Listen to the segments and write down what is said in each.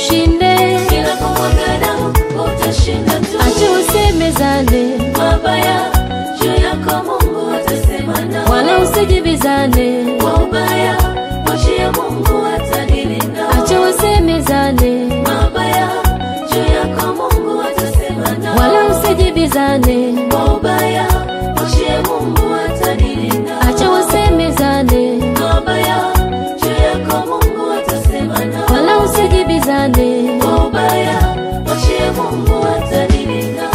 ushinde. Bila kumwaga damu utashinda tu. Acha usemezane, Mabaya juu yako Mungu atasema nao. wala usijibizane. Kwa ubaya mwachie Mungu atadili nao. Acha wasemezane, Mabaya juu yako Mungu atasema nao. wala usijibizane. Kwa ubaya mwachie Mungu atadili nao. Acha wasemezane, Mabaya juu yako Mungu atasema nao. wala usijibizane. Kwa ubaya mwachie Mungu atadili nao.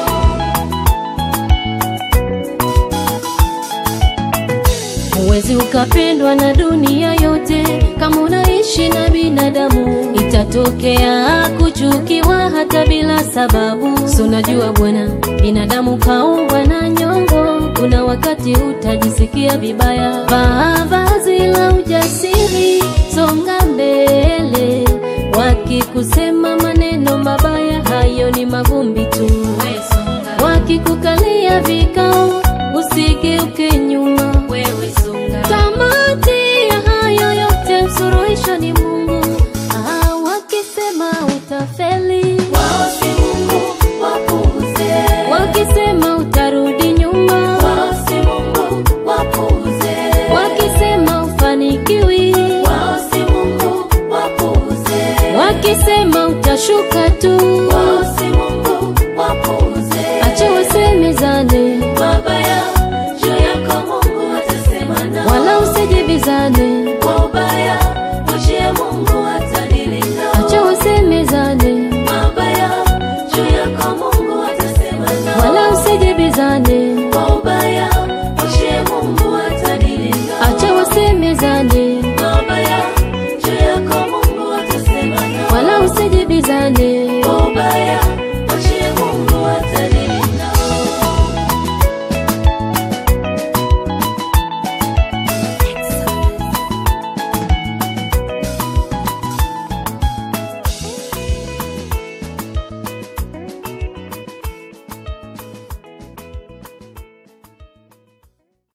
Huwezi ukapendwa na dunia yote kama unaishi na binadamu. Itatokea kuchukiwa hata bila sababu. Si unajua bwana, binadamu kaumbwa na nyongo. Kuna wakati utajisikia vibaya. Vaa vazi la ujasiri, songa mbele. Wakikusema maneno mabaya, hayo ni mavumbi tu. Wakikukalia vikao, usigeuke nyuma